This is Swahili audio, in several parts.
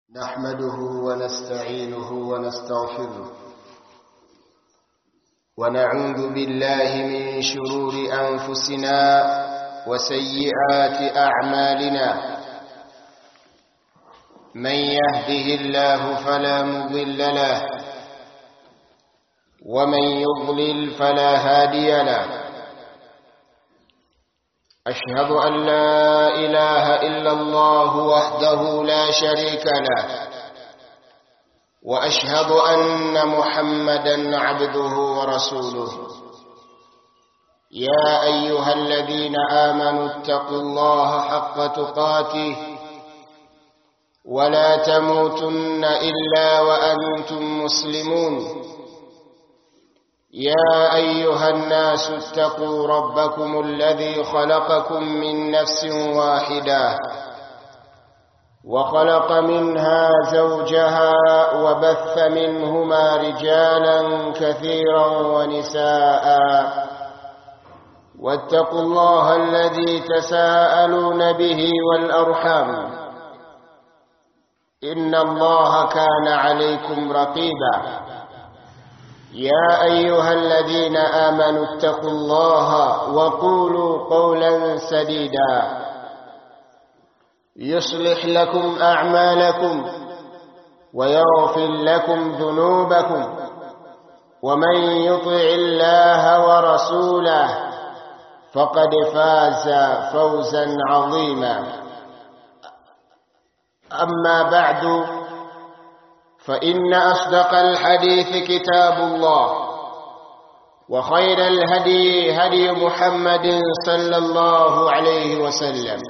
نحمده ونستعينه ونستغفره ونعوذ بالله من شرور أنفسنا وسيئات أعمالنا من يهده الله فلا مضل له ومن يضلل فلا هادي له أشهد أن لا إله إلا الله وحده لا شريك له وأشهد أن محمدا عبده ورسوله يا أيها الذين آمنوا اتقوا الله حق تقاته ولا تموتن إلا وأنتم مسلمون يا أيها الناس اتقوا ربكم الذي خلقكم من نفس واحدة وخلق منها زوجها وبث منهما رجالا كثيرا ونساء واتقوا الله الذي تساءلون به والأرحام إن الله كان عليكم رقيبا يا أيها الذين آمنوا اتقوا الله وقولوا قولا سديدا يصلح لكم أعمالكم ويغفر لكم ذنوبكم ومن يطع الله ورسوله فقد فاز فوزا عظيما أما بعد فإن أصدق الحديث كتاب الله وخير الهدي هدي محمد صلى الله عليه وسلم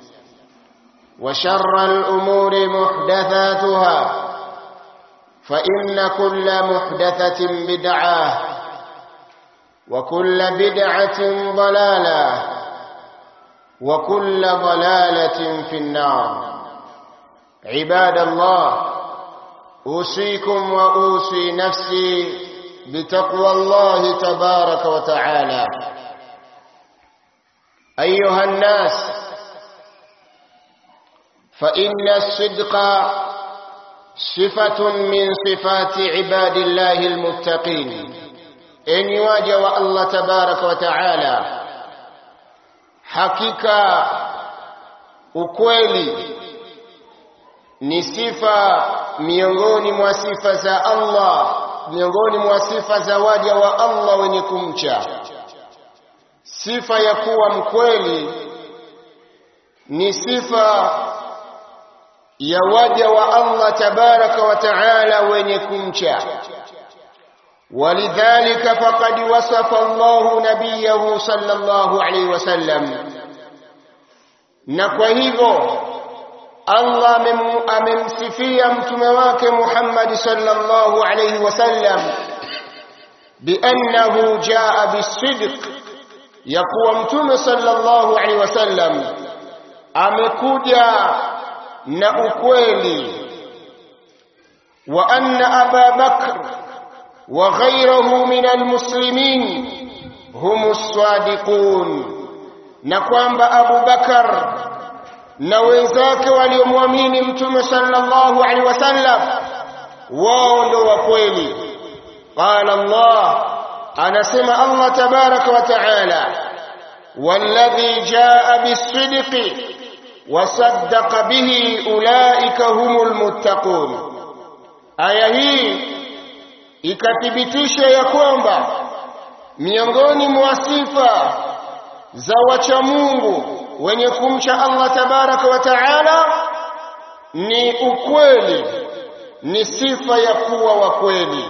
وشر الأمور محدثاتها فإن كل محدثة بدعة وكل بدعة ضلالة وكل ضلالة في النار عباد الله أوصيكم وأوصي نفسي بتقوى الله تبارك وتعالى أيها الناس فإن الصدق صفة من صفات عباد الله المتقين إن يواجه الله تبارك وتعالى حقيقة ukweli ni sifa miongoni mwa sifa za Allah miongoni mwa sifa za waja wa Allah wenye kumcha sifa ya kuwa mkweli ni sifa ya waja wa Allah tabaraka wa taala wenye kumcha ولذلك فقد وصف الله نبيه صلى الله عليه وسلم na kwa hivyo Allah amemsifia mtume wake Muhammad sallallahu alayhi wasallam biannahu jaa bisidq ya kuwa mtume sallallahu alayhi wasallam amekuja na ukweli wa anna Aba Bakr wa ghayruhu min almuslimin hum as-sadiqun na kwamba Abu Bakar na wenzake waliomwamini mtume sallallahu alaihi wasallam wao ndo wa kweli qala Allah anasema Allah tabaraka wa taala walladhi jaa bisidqi wasaddaqa bihi ulaika humul muttaqun aya hii ikathibitisha ya kwamba miongoni mwa sifa za wacha Mungu wenye kumcha Allah tabaraka wa taala ni ukweli ni sifa ya kuwa wa kweli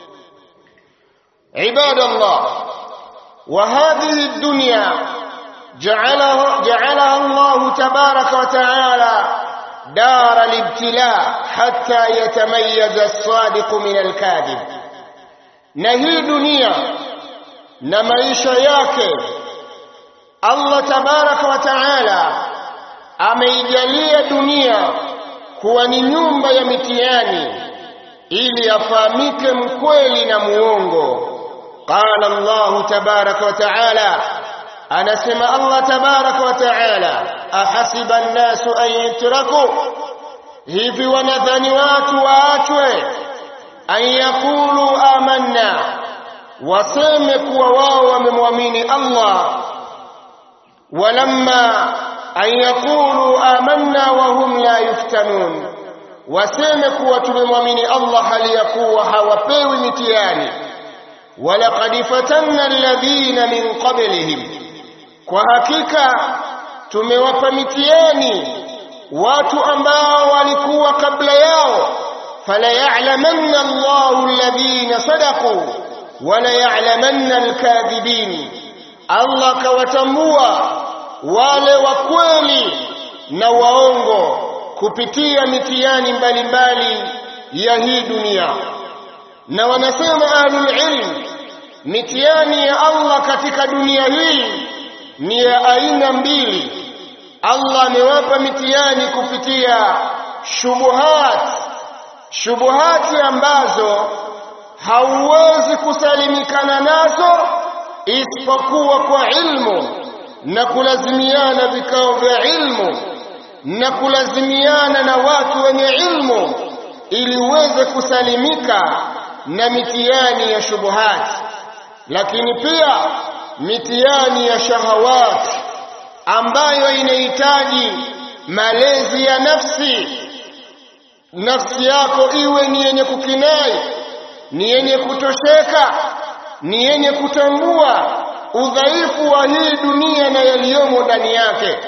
ibadallah wa hadhihi dunya ja'alaha ja'alaha Allah tabaraka wa taala دار الابتلاء حتى يتميز الصادق من الكاذب na hii dunia na maisha yake Allah tabaraka wa taala ameijalia dunia kuwa ni nyumba ya mitihani ili afahamike mkweli na muongo qala Allah tabaraka wa taala anasema Allah tabaraka wa taala ahasiba an-nasu an yutraku hivi wanadhani watu waachwe an yaqulu amanna waseme kuwa wao wamemwamini Allah walamma an yaqulu amanna wa hum la yuftanun waseme kuwa tumemwamini Allah hali ya kuwa hawapewi mitihani walaqad fatanna alladhina min qablihim kwa hakika tumewapa mitihani watu ambao walikuwa kabla yao fala ya'lamanna Allahu alladhina sadaqu wala ya'lamanna alkadhibin Allah kawatambua wale wa kweli na waongo kupitia mitihani mbalimbali ya hii dunia na wanasema ahlul ilm mitihani ya Allah katika dunia hii ni ya aina mbili Allah amewapa mitihani kupitia shubuhat shubuhati ambazo hauwezi kusalimikana nazo isipokuwa kwa ilmu na kulazimiana vikao vya ilmu na kulazimiana na watu wenye ilmu ili uweze kusalimika na mitihani ya shubuhati lakini pia mitihani ya shahawati ambayo inahitaji malezi ya nafsi nafsi yako iwe ni yenye kukinai ni yenye kutosheka ni yenye kutambua udhaifu wa hii dunia na yaliyomo ndani yake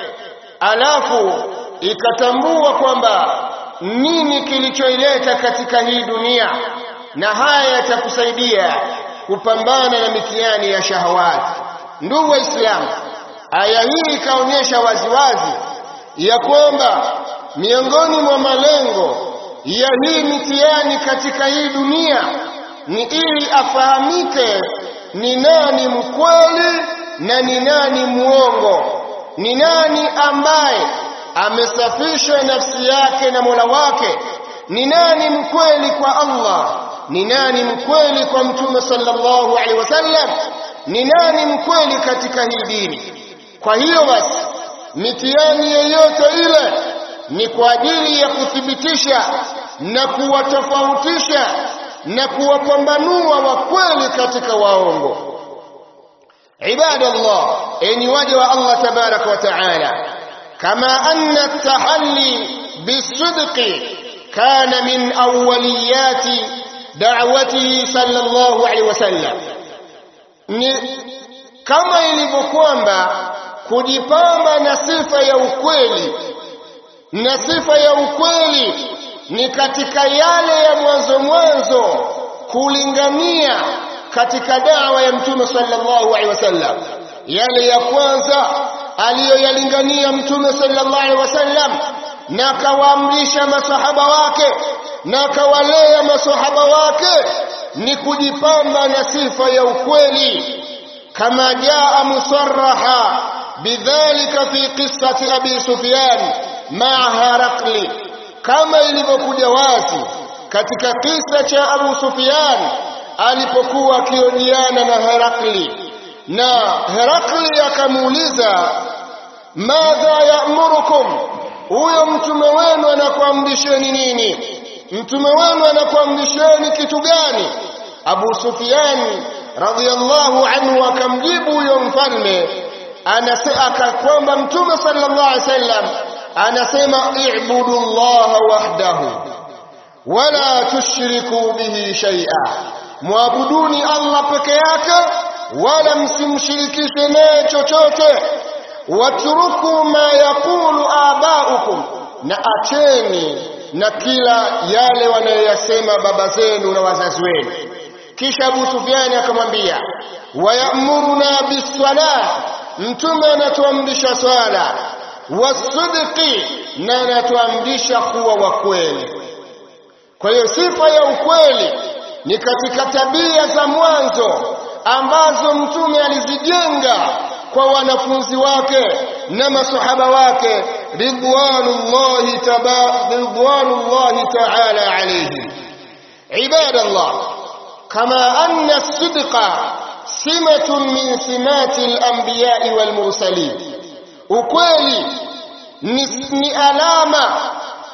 alafu ikatambua kwamba nini kilichoileta katika hii dunia na haya yatakusaidia kupambana na mitihani ya shahawati ndugu waislamu aya hii ikaonyesha waziwazi ya kwamba miongoni mwa malengo ya hii mitihani katika hii dunia ni ili afahamike ni nani mkweli na ni nani muongo ni nani ambaye amesafisha nafsi yake na Mola wake ni nani mkweli kwa Allah ni nani mkweli kwa mtume sallallahu alaihi wasallam ni nani mkweli katika hii dini kwa hiyo basi mitihani yoyote ile ni kwa ajili ya kuthibitisha na kuwatofautisha na kuwapambanua wa kweli katika waongo ibadallah enyi waja wa Allah tabaraka wa taala kama anna at-tahalli bisidqi kana min awwaliyati da'watihi sallallahu alaihi wasallam ni kama ilivyo kwamba kujipamba na sifa ya ukweli na sifa ya ukweli ni katika yale ya mwanzo mwanzo kulingania katika dawa ya mtume sallallahu alaihi wasallam yale ya kwanza aliyoyalingania mtume sallallahu alaihi wasallam na akawaamrisha masahaba wake na akawalea masahaba wake ni kujipamba na sifa ya ukweli kama jaa musarraha bidhalika fi qissati abi sufyan ma'a harakli kama ilivyokuja wazi katika kisa cha Abu Sufyan alipokuwa akiojiana na Herakli na Herakli akamuuliza madha ya'murukum huyo mtume wenu anakuamrisheni nini mtume wenu anakuamrisheni kitu gani Abu Sufyan radhiyallahu anhu akamjibu huyo mfalme anasema kwamba mtume sallallahu alaihi wasallam anasema i'budu Allah wahdahu wala tushriku bihi shay'a muabuduni Allah peke yake wala msimshirikishe naye chochote watruku ma yaqulu abaukum na acheni na kila yale wanayoyasema baba zenu na wazazi wenu kisha Abu Sufyani akamwambia wayamuruna biswala mtume anatuamrisha swala wasidqi na anatuamrisha kuwa wa kweli kwa hiyo sifa ya ukweli ni katika tabia za mwanzo ambazo mtume alizijenga kwa wanafunzi wake na masahaba wake ridwanullahi taba ridwanullahi ta'ala alayhi ibadallah kama anna as-sidqa simatun min simati al-anbiya'i wal mursalin ukweli ni, ni alama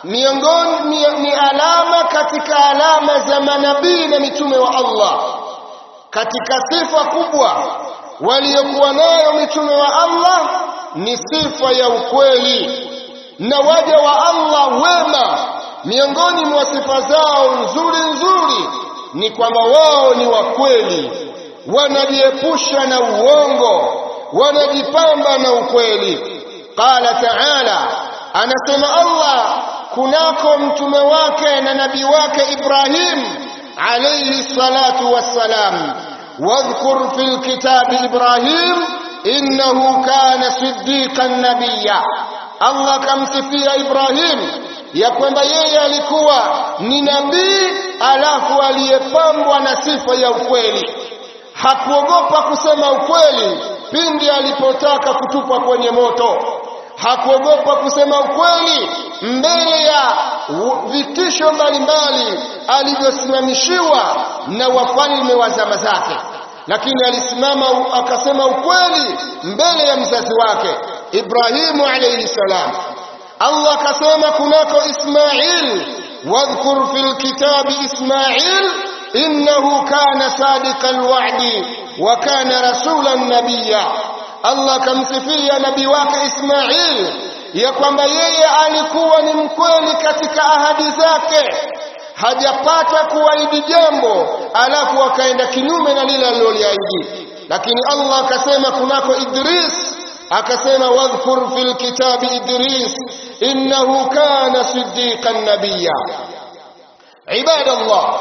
miongoni ni, ni alama katika alama za manabii na mitume wa Allah katika sifa kubwa waliokuwa nayo mitume wa Allah ni sifa ya ukweli na waja wa Allah wema miongoni mwa sifa zao nzuri nzuri ni kwamba wao ni wa kweli wanajiepusha na uongo wanajipamba na ukweli qala ta'ala anasema Allah kunako mtume wake na nabii wake Ibrahim alayhi salatu wassalam wadhkur fil kitabi Ibrahim innahu kana siddiqan nabiyya Allah kamsifia Ibrahim ya kwamba yeye alikuwa ni nabii alafu aliyepambwa na sifa ya ukweli hakuogopa kusema ukweli pindi alipotaka kutupwa kwenye moto hakuogopa kusema ukweli mbele ya vitisho mbalimbali alivyosimamishiwa na wafalme wa zama zake lakini alisimama akasema ukweli mbele ya mzazi wake Ibrahimu alayhi salam Allah akasema kunako Ismail wadhkur fil kitabi Ismail innahu kana sadiqal wa'di wa kana rasulan nabiyya Allah kamsifia nabii wake Ismail ya kwamba yeye alikuwa ni mkweli katika ahadi zake hajapata kuahidi jambo alafu akaenda kinyume na lile aliloliahidi lakini Allah akasema kunako Idris akasema wadhkur fil kitabi Idris innahu kana siddiqan nabiyya ibadallah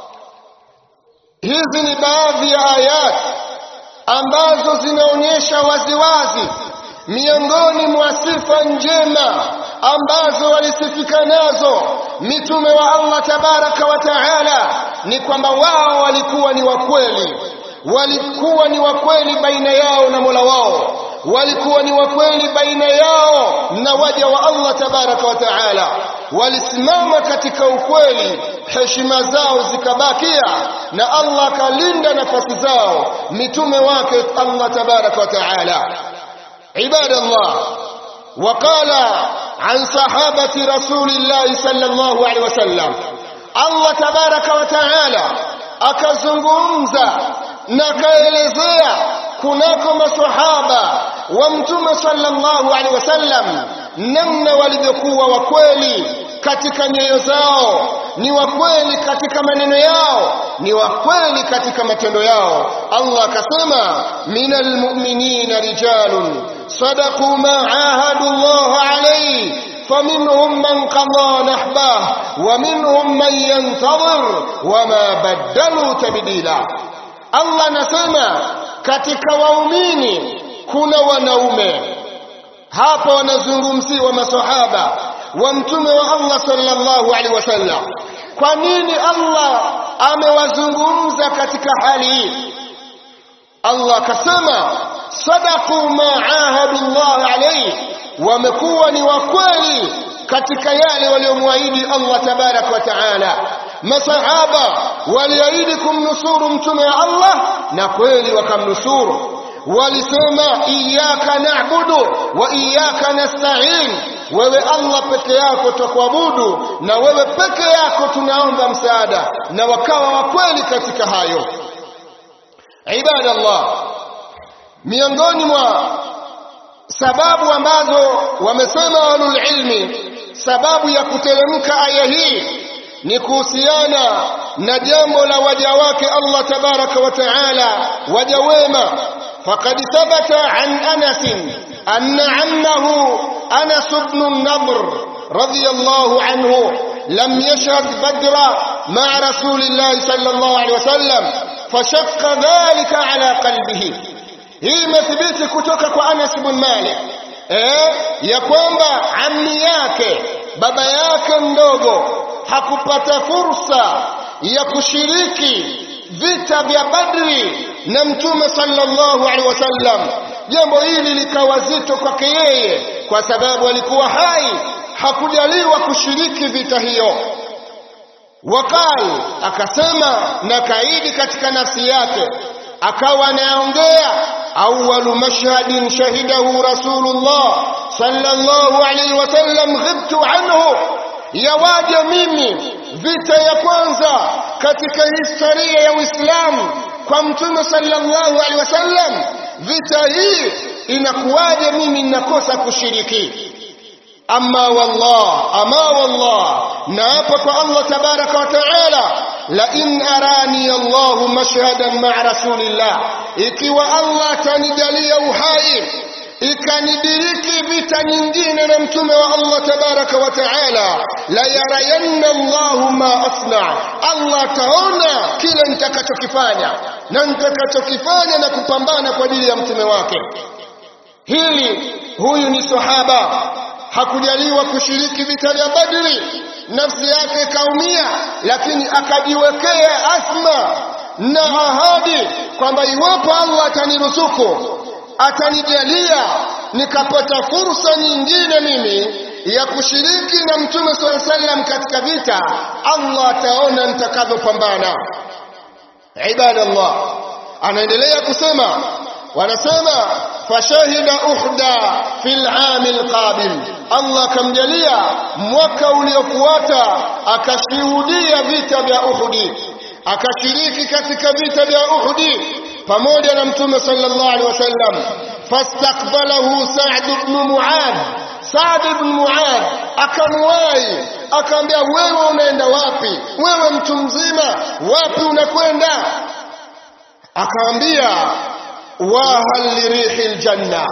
hizi ni baadhi ya ayat ambazo zinaonyesha waziwazi miongoni mwa sifa njema ambazo walisifika nazo mitume wa Allah tabaraka wa taala ni kwamba wao walikuwa ni wakweli walikuwa ni wakweli baina yao na Mola wao walikuwa ni wakweli baina yao na waja wa Allah tabaraka wa taala walisimama katika ukweli heshima zao zikabakia na Allah akalinda nafasi zao mitume wake Allah tabaraka wa taala عباد الله وقال عن صحابة رسول الله صلى الله عليه وسلم الله تبارك وتعالى akazungumza na kaelezea kunako masahaba wa mtume sallallahu alaihi wasallam namna walivyokuwa wakweli katika nyoyo zao ni wakweli katika maneno yao ni wakweli katika matendo yao Allah akasema minal mu'minina rijalun sadaqu ma ahadu Allah alayhi فمنهم من قضى نحبه ومنهم من ينتظر وما بدلوا تبديلا الله نسمع katika waumini kuna wanaume hapa wanazungumziwa masahaba wa mtume wa Allah sallallahu alaihi wasallam kwa nini Allah amewazungumza katika hali hii Allah akasema sadaqu ma ahadu Allah alayhi wamekuwa ni wakweli katika yale waliomwahidi Allah tabarak wa taala masahaba waliahidi kumnusuru mtume wa Allah na kweli wakamnusuru walisema iyyaka na'budu wa iyyaka nasta'in wewe Allah peke yako tutakuabudu na wewe peke yako tunaomba msaada na wakawa wakweli katika hayo ibadallah miongoni mwa sababu ambazo wamesema walul ilmi sababu ya kuteremka aya hii ni kuhusiana na jambo la waja wake Allah tabaraka wa taala waja wema faqad thabata an Anas anna ammahu Anas ibn an-Nadr radiyallahu anhu lam yashhad badra ma'a rasulillahi sallallahu alayhi wasallam fashaqqa dhalika ala qalbihi hii imethibiti kutoka kwa Anas ibn Malik eh ya kwamba ammi yake baba yake mdogo hakupata fursa ya kushiriki vita vya Badri na Mtume sallallahu alaihi wasallam. Jambo hili likawa zito kwake yeye, kwa sababu alikuwa hai, hakujaliwa kushiriki vita hiyo. Wakal akasema na kaidi katika nafsi yake, akawa anaongea awwalu mashhadin shahidahu rasulullah sallallahu alaihi wasallam ghibtu anhu ya waja mimi vita ya kwanza katika historia ya Uislamu kwa mtume sallallahu alaihi wasallam vita hii inakuwaje mimi ninakosa kushiriki amma wallah ama wallah naapa kwa Allah tabaraka wa taala la in arani Allah mashhadan ma'a rasulillah ikiwa Allah atanijalia uhai ikanidiriki vita nyingine na mtume wa Allah tabaraka wa taala la yarayanna Allah ma asna Allah taona kile nitakachokifanya na nitakachokifanya na kupambana kwa ajili ya mtume wake hili huyu ni sahaba hakujaliwa kushiriki vita vya Badri nafsi yake ikaumia lakini akajiwekea asma na ahadi kwamba iwapo Allah ataniruzuku atanijalia nikapata fursa nyingine mimi ya kushiriki na mtume swalla sallam katika vita Allah ataona nitakavyopambana ibadallah anaendelea kusema wanasema fashahida uhda fil amil qabil Allah kamjalia mwaka uliofuata akashuhudia vita vya Uhudi akashiriki katika vita vya Uhudi pamoja na mtume sallallahu alaihi wasallam fastakbalahu Sa'd ibn Mu'adh Sa'd ibn Mu'adh akamwahi akamwambia wewe unaenda wapi wewe mtu mzima wapi unakwenda akamwambia wa hal lirihil janna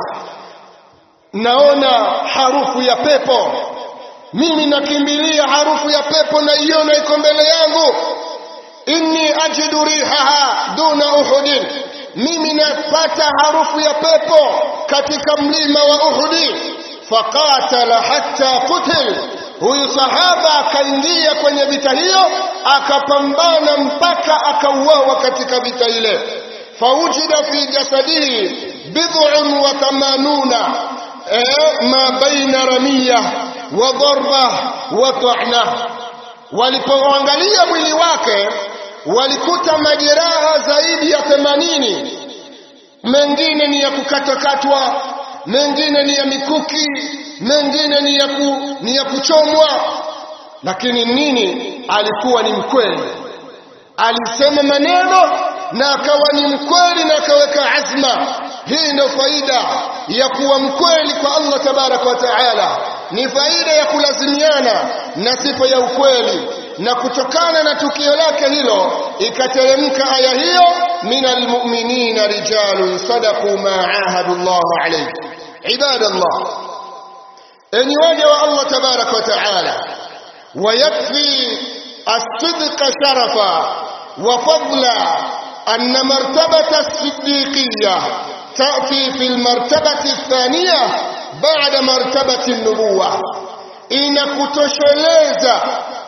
naona harufu ya pepo mimi nakimbilia harufu ya pepo naiona iko mbele yangu inni ajidu rihaha duna uhudin mimi napata harufu ya pepo katika mlima wa uhudi faqatala hatta qutil huyu sahaba akaingia kwenye vita hiyo akapambana mpaka akauawa katika vita ile faujida fi jasadihi bid'un wa thamanuna ma baina ramiya wa darba wa ta'na walipoangalia mwili wake walikuta majeraha zaidi ya 80 mengine ni ya kukatakatwa mengine ni ya mikuki mengine ni ya ku, ni ya kuchomwa lakini nini alikuwa ni mkweli alisema maneno na akawa ni mkweli na akaweka azma hii ndio faida ya kuwa mkweli kwa Allah tabaraka wa taala ni faida ya kulazimiana na sifa ya ukweli na kutokana na tukio lake hilo ikateremka aya hiyo minal mu'minina rijalun sadaqu ma ahadu Allah alayhi ibadallah enyi waja wa Allah tabaraka wa taala ويكفي الصدق شرفا وفضلا أن مرتبة الصديقية تأتي في المرتبة الثانية بعد مرتبة النبوة inakutosheleza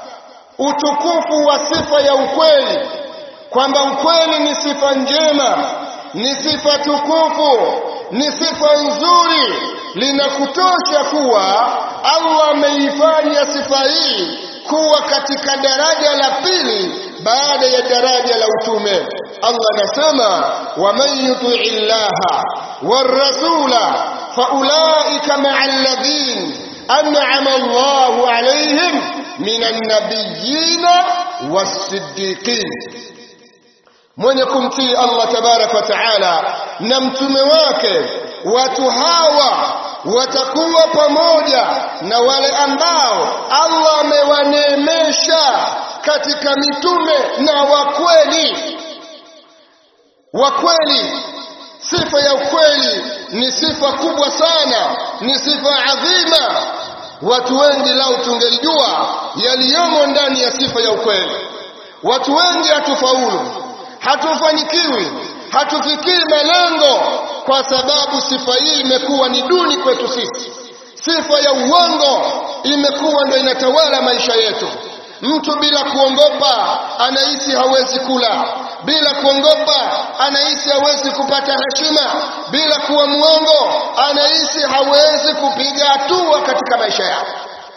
utukufu wa sifa ya ukweli kwamba ukweli ni sifa njema ni sifa tukufu ni sifa nzuri linakutosha kuwa Allah ameifanya sifa hii kuwa katika daraja la pili baada ya daraja la utume Allah anasema waman yutii llaha warasula faulaika maa alladhin an'ama Allahu alayhim minan nabiyina was-siddiqin mwenye kumtii Allah tabarak wa taala na mtume wake watu hawa watakuwa pamoja na wale ambao Allah amewaneemesha katika mitume na wakweli wakweli sifa ya ukweli ni sifa kubwa sana ni sifa adhima watu wengi lau tungelijua yaliyomo ndani ya sifa ya ukweli watu wengi hatufaulu hatufanikiwi hatufikii malengo kwa sababu sifa hii imekuwa ni duni kwetu sisi sifa ya uongo imekuwa ndio inatawala maisha yetu mtu bila kuongopa anahisi hawezi kula bila kuongopa anahisi hawezi kupata heshima bila kuwa mwongo anahisi hawezi kupiga hatua katika maisha yake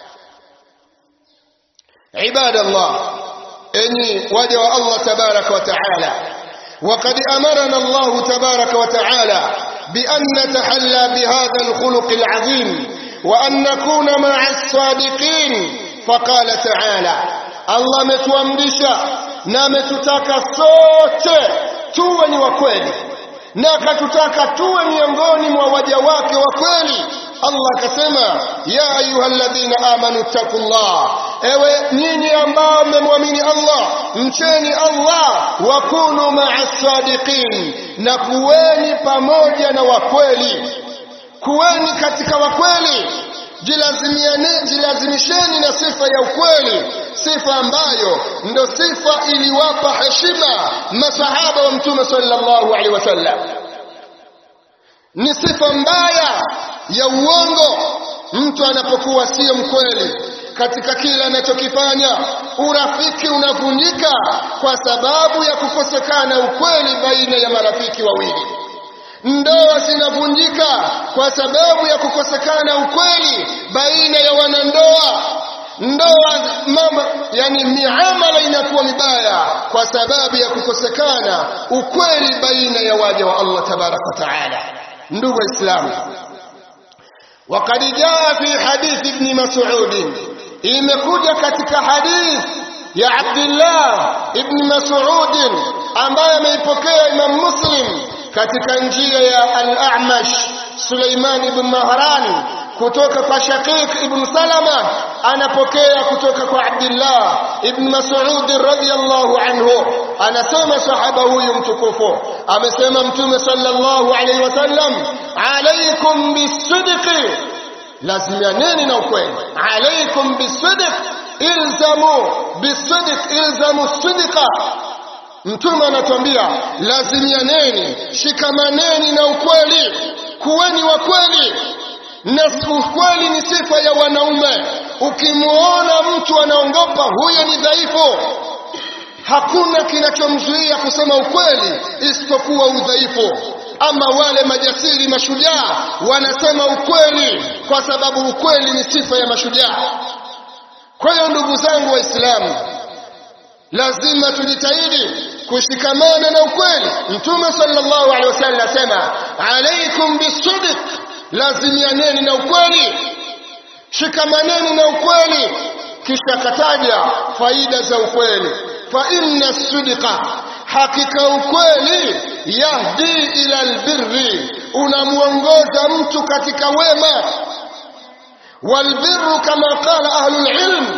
ibadallah enyi waja wa Allah tabaraka wa taala وقد أمرنا الله تبارك وتعالى بأن نتحلى بهذا الخلق العظيم وأن نكون مع الصادقين faqala ta'ala Allah ametuamrisha na ametutaka sote tuwe ni wa kweli na akatutaka tuwe miongoni mwa waja wake wa kweli Allah akasema ya ayyuhalladhina amanu taqullah ewe nyinyi ambao mmemwamini Allah mcheni Allah wa kunu ma'as sadiqin na kuweni pamoja na wakweli kuweni katika wakweli jilazimiane jilazimisheni na sifa ya ukweli sifa ambayo ndo sifa iliwapa heshima masahaba wa mtume sallallahu alaihi wasallam ni sifa mbaya ya uongo mtu anapokuwa sio mkweli katika kila anachokifanya urafiki unavunjika kwa sababu ya kukosekana ukweli baina ya marafiki wawili ndoa zinavunjika kwa sababu ya kukosekana ukweli baina ya wanandoa ndoa mama yani miamala inakuwa mibaya kwa sababu ya kukosekana ukweli baina ya waja wa Allah tabaraka wa taala ndugu waislamu وقد جاء في حديث ابن مسعود imekuja katika hadith ya Abdullah ibn Mas'ud ambaye ameipokea Imam Muslim katika njia ya Al-A'mash Suleiman ibn Mahran kutoka kwa Shaqiq ibn Salama anapokea kutoka kwa Abdullah ibn Mas'ud radhiyallahu anhu anasema sahaba huyu mtukufu amesema mtume sallallahu alayhi wasallam alaykum bisidqi lazimianeni na ukweli alaykum bisidq ilzamu bisidq ilzamu sidqa mtume anatuambia lazimianeni shikamaneni na ukweli kuweni wa kweli na ukweli ni sifa ya wanaume ukimwona mtu anaongopa huyo ni dhaifu hakuna kinachomzuia kusema ukweli isipokuwa udhaifu ama wale majasiri mashujaa wanasema ukweli kwa sababu ukweli ni sifa ya mashujaa kwa hiyo ndugu zangu waislamu lazima tujitahidi kushikamana na ukweli mtume sallallahu alaihi wasallam asema alaikum bisidq lazimianeni na ukweli shikamaneni na ukweli kisha kataja faida za ukweli fa inna sidqa hakika ukweli yahdi ila albirri unamuongoza mtu katika wema والبر كما قال أهل العلم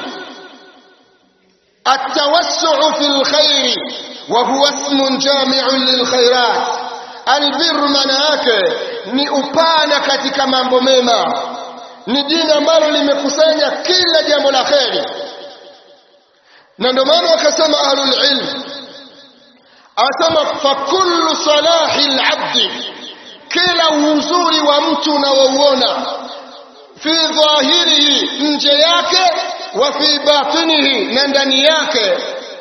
التوسع في الخير وهو اسم جامع للخيرات البر manake ni upana katika mambo mema ni jina ambalo limekusanya kila jambo la kheri na ndio maana wakasema ahlul ilm asema fa kullu salahi alabdi kila uzuri wa mtu unaouona fi dhahirihi nje yake wa fi batinihi na ndani yake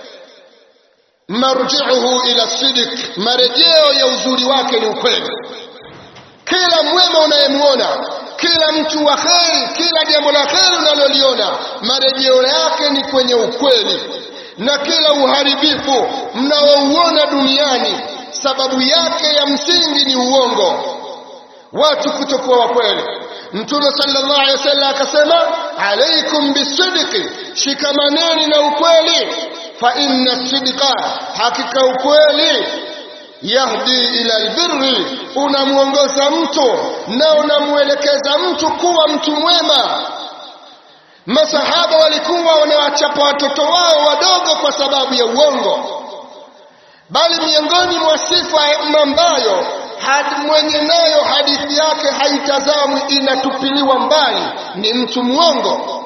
marji'uhu ila sidik marejeo ya uzuri wake ni ukweli kila mwema unayemwona kila mtu wa kheri kila jambo la kheri unaloliona marejeo yake ni kwenye ukweli na kila uharibifu mnaouona duniani sababu yake ya msingi ni uongo watu kutokuwa wa kweli mtume sallallahu alaihi wasallam akasema alaikum bisidqi shikamaneni na ukweli fa inna sidqa hakika ukweli yahdi ila albirri unamuongoza mtu na unamuelekeza mtu kuwa mtu mwema masahaba walikuwa wanawachapa watoto wao wadogo kwa sababu ya uongo bali miongoni mwa sifa ambayo mwenye nayo hadithi yake haitazamwi inatupiliwa mbali ni mtu mwongo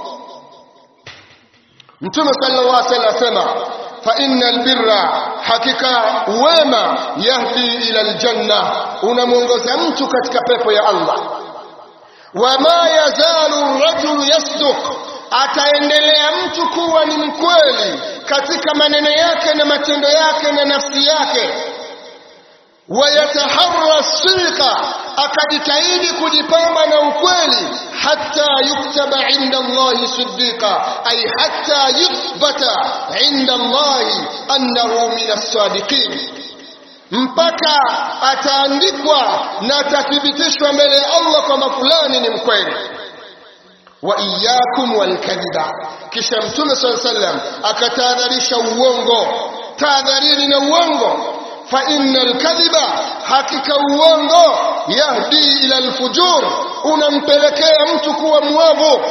mtume sallallahu alaihi wasallam asema fa innal birra hakika wema yahdi ila aljanna unamuongoza mtu katika pepo ya Allah wama yazalu rajulu yasduq ataendelea mtu kuwa ni mkweli katika maneno yake na matendo yake na nafsi yake wayataharra sidqa akajitahidi kujipamba na ukweli hatta yuktaba inda Allahi siddiqa ay hatta yuthbata inda Allahi annahu min as-sadiqin mpaka ataandikwa na atathibitishwa mbele ya Allah kwamba fulani ni mkweli wa iyyakum walkadhiba kisha mtume sallallahu alaihi wasallam akatahadharisha uongo tahadharini na uongo fa innal kadhiba hakika uongo yahdi ila alfujur unampelekea mtu kuwa mwovu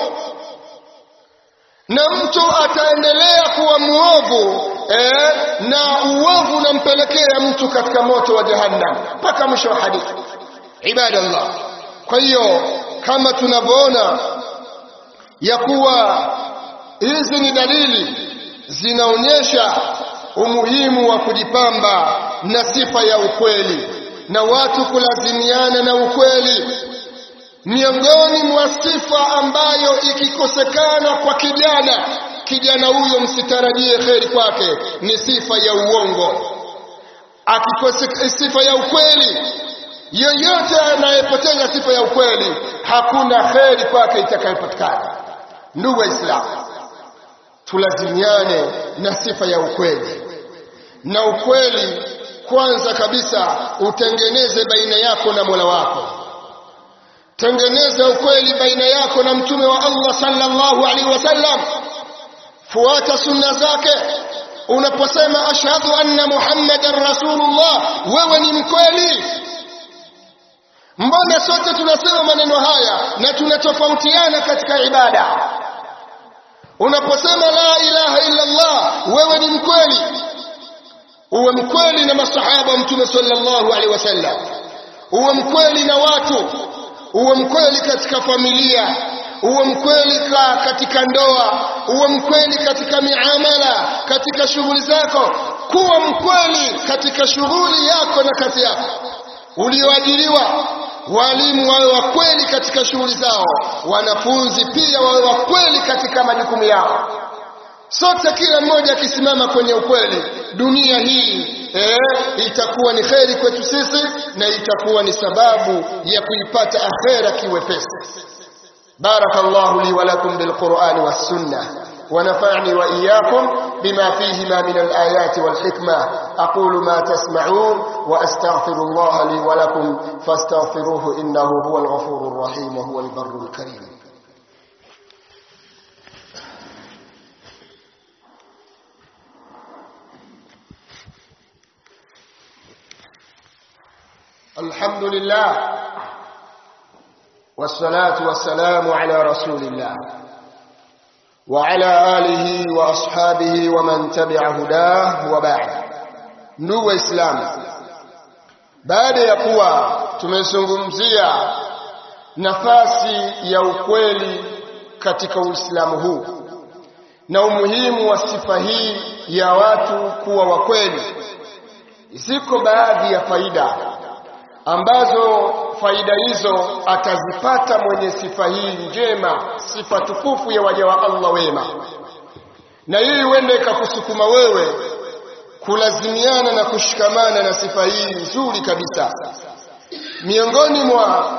na mtu ataendelea kuwa mwovu eh, na uovu unampelekea mtu katika moto wa jahannam mpaka mwisho wa hadithi ibadallah kwa hiyo kama tunavyoona ya kuwa hizi ni dalili zinaonyesha umuhimu wa kujipamba na sifa ya ukweli na watu kulazimiana na ukweli miongoni mwa sifa ambayo ikikosekana kwa kijana kijana huyo msitarajie kheri kwake ni sifa ya uongo akikosa sifa ya ukweli yoyote anayepoteza sifa ya ukweli hakuna kheri kwake itakayopatikana ndugu waislamu tulazimiane na sifa ya ukweli na ukweli kwanza kabisa utengeneze baina yako na mola wako tengeneza ukweli baina yako na mtume wa Allah sallallahu alaihi wasallam fuata sunna zake unaposema ashhadu anna muhammadan rasulullah wewe ni mkweli mbona sote tunasema maneno haya na tunatofautiana katika ibada unaposema la ilaha illa Allah wewe ni mkweli uwe mkweli na masahaba wa mtume sallallahu alaihi wasallam uwe mkweli na watu uwe mkweli katika familia uwe mkweli katika ndoa uwe mkweli katika miamala katika shughuli zako kuwa mkweli katika shughuli yako na kazi yako ulioajiriwa walimu wawe wa kweli katika shughuli zao wanafunzi pia wawe wa kweli katika majukumu yao sote kila mmoja akisimama kwenye ukweli dunia hii eh, itakuwa ni kheri kwetu sisi na itakuwa ni sababu ya kuipata akhera kiwepesi barakallahu li wa lakum bilqur'ani was sunnah ونفعني وإياكم بما فيهما من الآيات والحكمة أقول ما تسمعون وأستغفر الله لي ولكم فاستغفروه إنه هو الغفور الرحيم وهو البر الكريم الحمد لله والصلاة والسلام على رسول الله وعلى آله وأصحابه ومن تبع هداه وبعد ndugu waislamu baada ya kuwa tumezungumzia nafasi ya ukweli katika uislamu huu na umuhimu wa sifa hii ya watu kuwa wakweli ziko baadhi ya faida ambazo faida hizo atazipata mwenye sifa hii njema sifa tukufu ya waja wa Allah wema na hii huenda ikakusukuma wewe kulazimiana na kushikamana na sifa hii nzuri kabisa miongoni mwa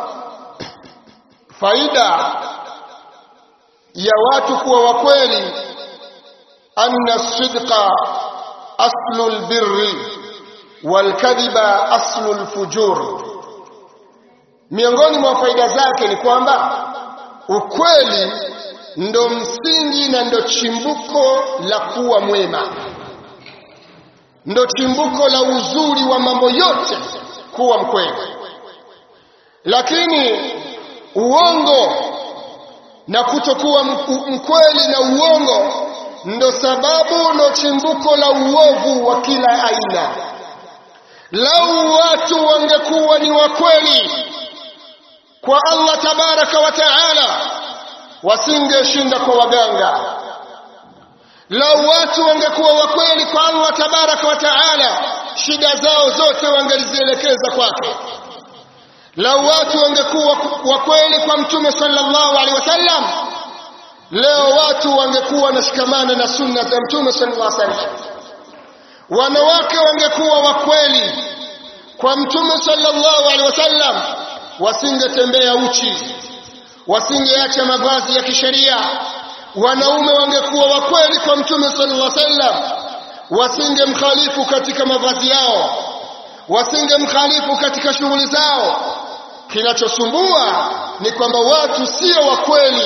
faida ya watu kuwa wakweli anna sidqa aslul birri walkadhiba aslul fujur miongoni mwa faida zake ni kwamba ukweli ndo msingi na ndo chimbuko la kuwa mwema ndo chimbuko la uzuri wa mambo yote kuwa mkweli lakini uongo na kutokuwa mkweli na uongo ndo sababu ndo chimbuko la uovu wa kila aina lau watu wangekuwa ni wakweli kwa Allah tabaraka wa taala wasingeshinda kwa waganga lau watu wangekuwa wakweli kwa Allah tabaraka wa taala shida zao zote wangelizielekeza kwake lau watu wangekuwa wakweli kwa mtume sallallahu alaihi wasallam leo watu wangekuwa wanashikamana na sunna za mtume sallallahu alaihi wasallam wanawake wangekuwa wakweli kwa mtume sallallahu alaihi wasallam wasingetembea uchi wasingeacha mavazi ya kisheria wanaume wangekuwa wakweli kwa mtume sallallahu alaihi wasallam wasingemkhalifu katika mavazi yao wasingemkhalifu katika shughuli zao kinachosumbua ni kwamba watu sio wakweli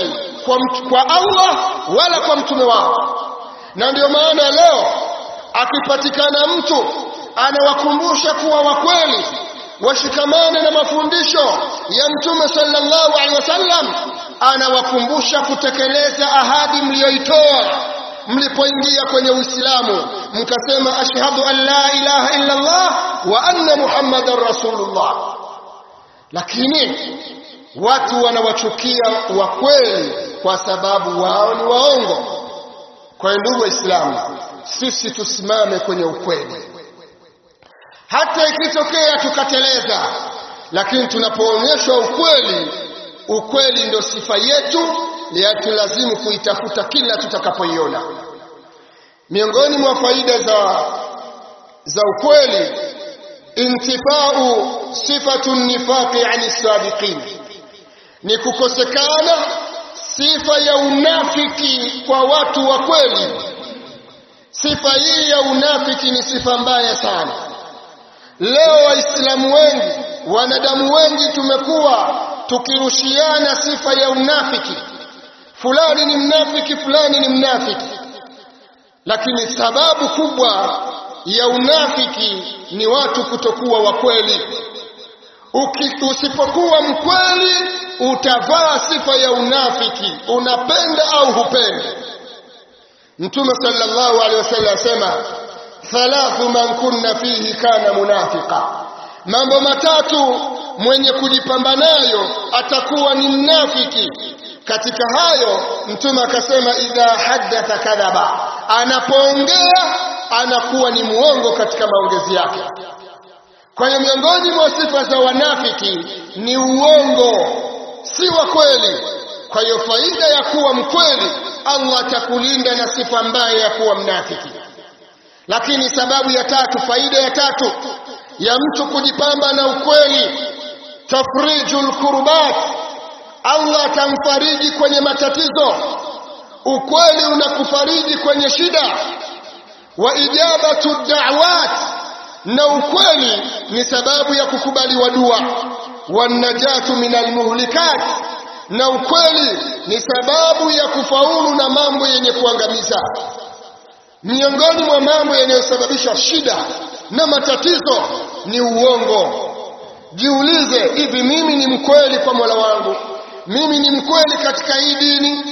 kwa, mtu, kwa Allah wala kwa mtume wao na ndio maana leo akipatikana mtu anawakumbusha kuwa wakweli washikamane na mafundisho ya mtume sallallahu alaihi wasallam anawakumbusha kutekeleza ahadi mliyoitoa mlipoingia kwenye Uislamu mkasema ashhadu an la ilaha illa Allah wa anna muhammadar rasulullah lakini watu wanawachukia wakweli kwa sababu wao ni waongo kwa ndugu waislamu sisi tusimame kwenye ukweli hata ikitokea tukateleza lakini tunapoonyeshwa ukweli ukweli ndio sifa yetu yatulazimu kuitafuta kila tutakapoiona miongoni mwa faida za za ukweli intifau sifatu nifaqi ani sabiqin ni kukosekana sifa ya unafiki kwa watu wa kweli sifa hii ya unafiki ni sifa mbaya sana leo waislamu wengi wanadamu wengi tumekuwa tukirushiana sifa ya unafiki fulani ni mnafiki fulani ni mnafiki lakini sababu kubwa ya unafiki ni watu kutokuwa wakweli usipokuwa mkweli utavaa sifa ya unafiki unapenda au hupendi mtume sallallahu alaihi wasallam asema thalathu man kunna fihi kana munafiqa mambo matatu mwenye kujipamba nayo atakuwa ni mnafiki katika hayo mtume akasema idha haddatha kadhaba anapoongea anakuwa ni muongo katika maongezi yake kwa hiyo miongoni mwa sifa za wanafiki ni uongo si wa kweli kwa hiyo faida ya kuwa mkweli Allah atakulinda na sifa mbaya ya kuwa mnafiki lakini sababu ya tatu faida ya tatu ya mtu kujipamba na ukweli tafrijul kurbat Allah atamfariji kwenye matatizo ukweli unakufariji kwenye shida wa ijabatu da'wat na ukweli ni sababu ya kukubaliwa dua wanajatu minal muhlikat na ukweli ni sababu ya kufaulu na mambo yenye kuangamiza miongoni mwa mambo yanayosababisha shida na matatizo ni uongo jiulize hivi mimi ni mkweli kwa Mola wangu mimi ni mkweli katika hii dini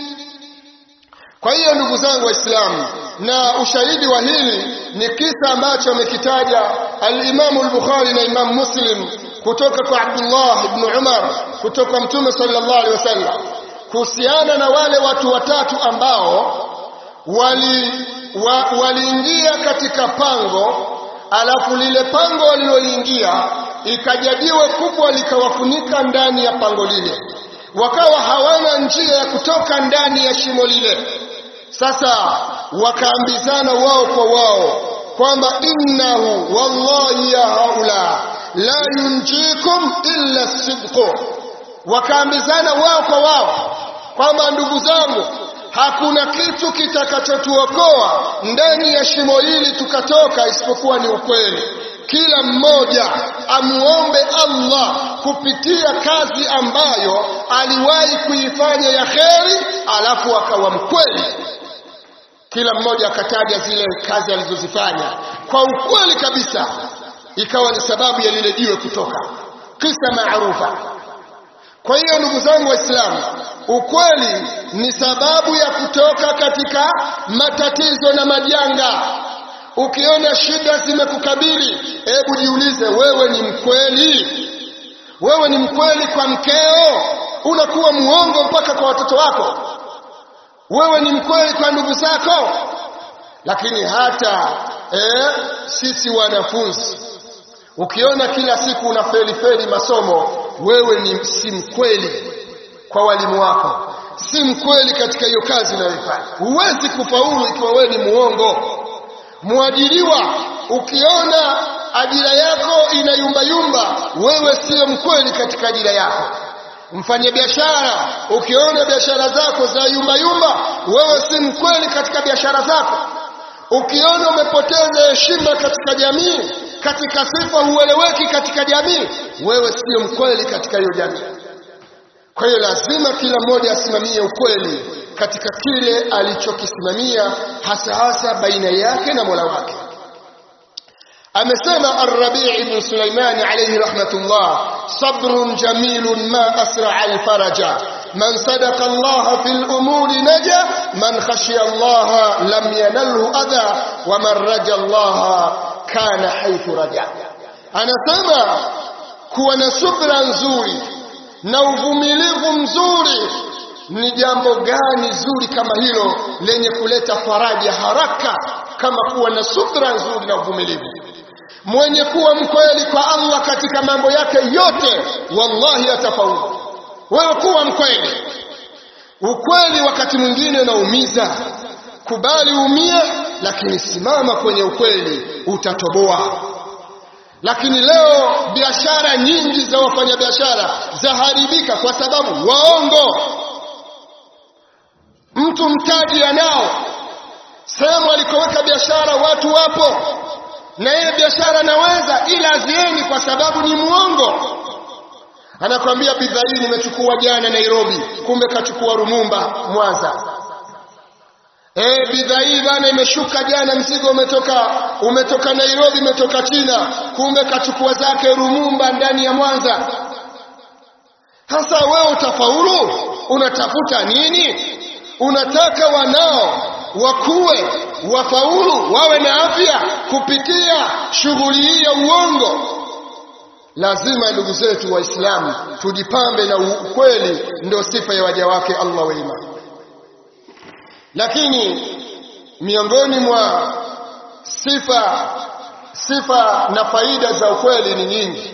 kwa hiyo ndugu zangu waislamu na ushahidi wa hili ni kisa ambacho amekitaja al-Imamu al-Bukhari na Imam Muslim kutoka kwa Abdullah ibn Umar kutoka Mtume sallallahu alaihi wasallam kuhusiana na wale watu watatu ambao wali wa, waliingia katika pango alafu lile pango waliloingia ikajadiwe kubwa likawafunika ndani ya pango lile wakawa hawana njia ya kutoka ndani ya shimo lile sasa wakaambizana wao kwa wao kwamba innahu wallahi ya haula la yunjikum illa sidqu wakaambizana wao kwa wao kwamba ndugu zangu hakuna kitu kitakachotuokoa ndani ya shimo hili tukatoka isipokuwa ni ukweli kila mmoja amuombe Allah kupitia kazi ambayo aliwahi kuifanya ya kheri alafu akawa mkweli kila mmoja akataja zile kazi alizozifanya kwa ukweli kabisa ikawa ni sababu ya lile jiwe kutoka kisa maarufa kwa hiyo ndugu zangu waislamu ukweli ni sababu ya kutoka katika matatizo na majanga ukiona shida zimekukabili hebu jiulize wewe ni mkweli wewe ni mkweli kwa mkeo unakuwa muongo mpaka kwa watoto wako wewe ni mkweli kwa ndugu zako lakini hata eh, sisi wanafunzi ukiona kila siku unafeli feli masomo wewe ni si mkweli kwa walimu wako si mkweli katika hiyo kazi unayoifanya huwezi kufaulu ikiwa wewe ni muongo mwajiriwa ukiona ajira yako inayumbayumba wewe sio mkweli katika ajira yako mfanye biashara ukiona biashara zako za yumbayumba wewe si mkweli katika biashara zako ukiona umepoteza heshima katika jamii katika sifa hueleweki katika jamii wewe sio mkweli katika hiyo jamii kwa hiyo lazima kila mmoja asimamie ukweli katika kile alichokisimamia hasa hasa baina yake na Mola wake amesema Ar-Rabi' ibn Sulaiman alayhi rahmatullah sabrun jamilun ma asra al-faraja man sadaqa Allah fil umuri naja man khashiya Allah lam yanalhu adha wa man raja Allah kana haythu raja anasema kuwa na subra nzuri na uvumilivu mzuri ni jambo gani zuri kama hilo lenye kuleta faraja haraka kama kuwa na subra nzuri na uvumilivu mwenye kuwa mkweli kwa Allah katika mambo yake yote wallahi atafaulu wewe kuwa mkweli ukweli wakati mwingine unaumiza kubali umie lakini simama kwenye ukweli utatoboa lakini leo biashara nyingi za wafanyabiashara zaharibika kwa sababu waongo mtu mtaji anao sehemu alikoweka biashara watu wapo na yeye biashara naweza ila azieni kwa sababu ni muongo anakwambia bidhaa hii nimechukua jana Nairobi kumbe kachukua Rumumba Mwanza Eh, bidhaa hii bana imeshuka jana, mzigo umetoka umetoka Nairobi, umetoka China, kumbe kachukua zake Rumumba ndani ya Mwanza. Sasa wewe utafaulu? Unatafuta nini? Unataka wanao wakuwe wafaulu, wawe na afya kupitia shughuli hii ya uongo. Lazima ndugu zetu Waislamu tujipambe na ukweli, ndio sifa ya waja wake Allah wema lakini miongoni mwa sifa sifa na faida za ukweli ni nyingi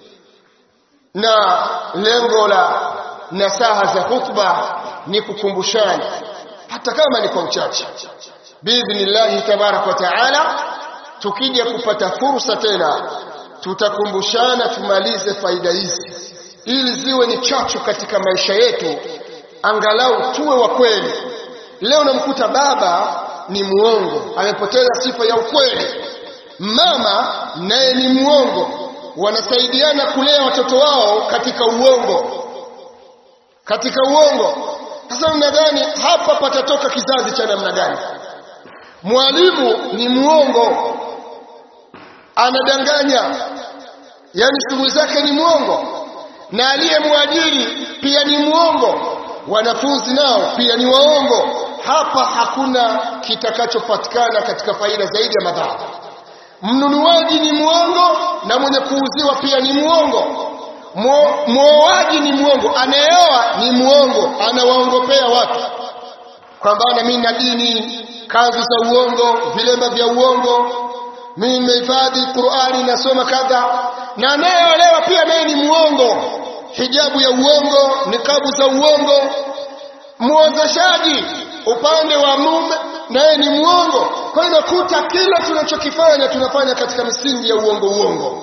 na lengo la nasaha za khutba ni kukumbushana hata kama ni kwa uchache biidhnillahi tabaraka wa taala tukija kupata fursa tena tutakumbushana tumalize faida hizi ili ziwe ni chachu katika maisha yetu angalau tuwe wa kweli Leo namkuta baba ni muongo, amepoteza sifa ya ukweli. Mama naye ni muongo, wanasaidiana kulea watoto wao katika uongo, katika uongo. Sasa mnadhani hapa patatoka kizazi cha namna gani? Mwalimu ni muongo, anadanganya, yani shughuli zake ni muongo, na aliyemwajiri pia ni muongo, wanafunzi nao pia ni waongo hapa hakuna kitakachopatikana katika faida zaidi ya madhara. Mnunuaji ni mwongo na mwenye kuuziwa pia ni mwongo. Mwoaji ni mwongo, anayeoa ni mwongo, anawaongopea watu kwamba na mimi na dini, kanzu za uongo, vilemba vya uongo, mimi nimehifadhi Qur'ani, nasoma kadha. Na anayeolewa pia naye ni mwongo, hijabu ya uongo, nikabu za uongo. Muozeshaji upande wa mume naye ni mwongo. Kwa hiyo nakuta kila tunachokifanya tunafanya katika misingi ya uongo uongo.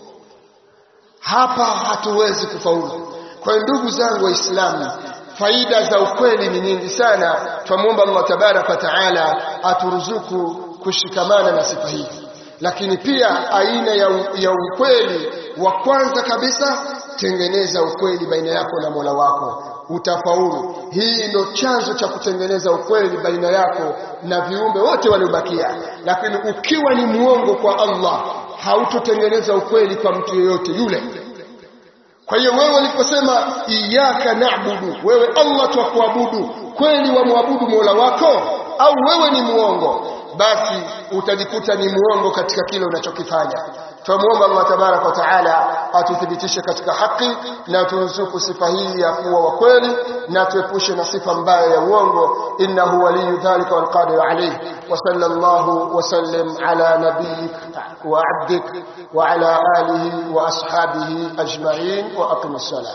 Hapa hatuwezi kufaulu. Kwa hiyo ndugu zangu Waislamu, faida za ukweli ni nyingi sana. Twamwomba Allah tabaraka wa taala aturuzuku kushikamana na sifa hii, lakini pia aina ya, ya ukweli wa kwanza kabisa, tengeneza ukweli baina yako na Mola wako utafaulu. Hii ndio chanzo cha kutengeneza ukweli baina yako na viumbe wote waliobakia. Lakini ukiwa ni muongo kwa Allah, hautotengeneza ukweli kwa mtu yeyote yule. Kwa hiyo wewe uliposema iyyaka na'budu, wewe Allah twakuabudu, kweli wamwabudu Mola wako au wewe ni muongo? Basi utajikuta ni muongo katika kile unachokifanya. Tumuomba Allah tabaraka wa taala atuthibitishe katika haki na turuzuku sifa hii ya kuwa wa kweli na tuepushe na sifa mbaya ya uongo. Innahu waliyu dhalika wal qadir alayh. Wa sallallahu wa sallim ala nabiyyik wa abdik wa ala alihi wa ashabihi ajma'in wa aqim as-salat.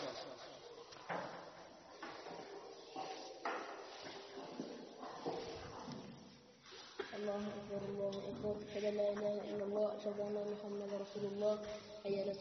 الله أكبر الله أكبر أشهد أن لا إله إلا الله أشهد أن محمدا رسول الله حي على